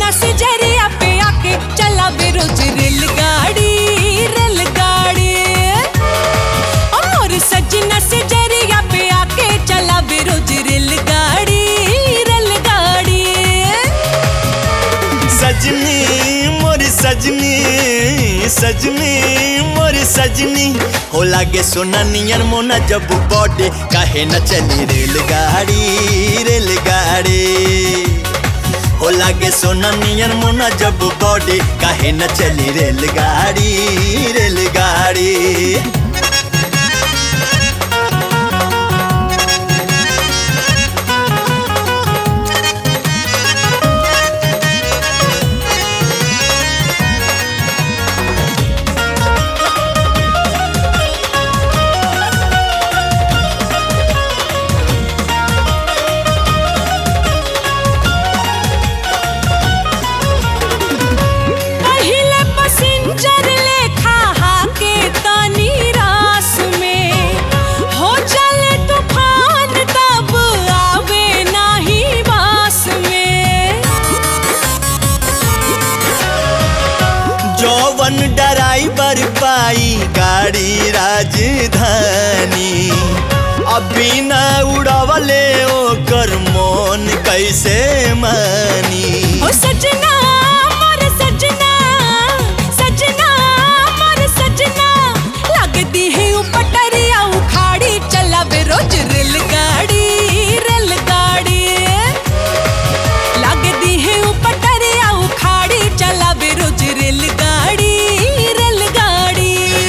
सजना से जरिया पे आके चला बेरोज रेलगाड़ी रेलगाड़ी और सजना से जरिया पे आके चला बेरोज रेलगाड़ी रेलगाड़ी सजनी मोरी सजनी सजनी मोरी सजनी हो लागे सोना नियर मोना जब बॉडे काहे न चली रेलगाड़ी रेलगाड़ी हो लागे सोना नियर मोना जब बॉडे काहे न चली रेलगाड़ी रेलगाड़ी पहिले पैसेंजर लेखा हाके तानी रास में हो चले तूफान तब आवे नाही बास में जौवन ड्राइवर पाई गाड़ी राजधानी अभी न उड़वले ओकर मोन कैसे मानी ओ सजना मोर सजना सजना मोर सजना लगती है पटरिया उखाड़ी चला बे रोज रेलगाड़ी रेलगाड़ी लगती है पटरिया उखाड़ी चला बे रोज रेलगाड़ी रेलगाड़ी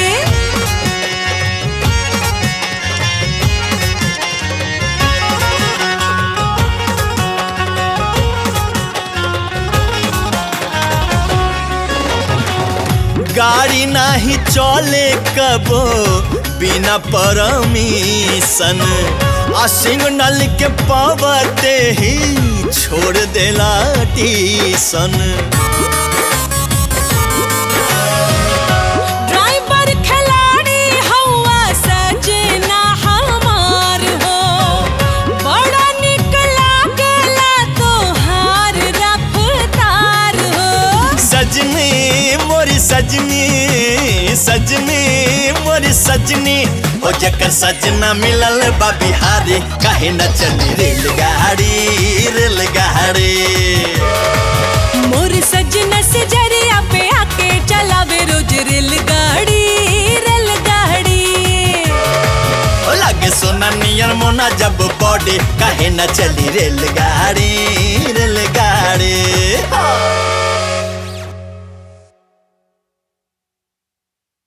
गाड़ी नाही चले कबो बिना परमिशन आ सिग्नल के पावते ही छोड़ देला टीसन ड्राइवर खिलाड़ी हवा सजना हमार हो बड़ा निक लागला तोहार रफ्तार हो सजनी मोरी सजनी सजनी मोरी सजनी ओ जकर सजना मिलल बा बिहारी काहे न चली रेलगाड़ी रेलगाड़ी मोर सजना से जरिया पे आके चलावे रोज रेलगाड़ी रेलगाड़ी ओ लागे सोना नियर मोना जब बॉडी काहे न चली रेलगाड़ी रेलगाड़ी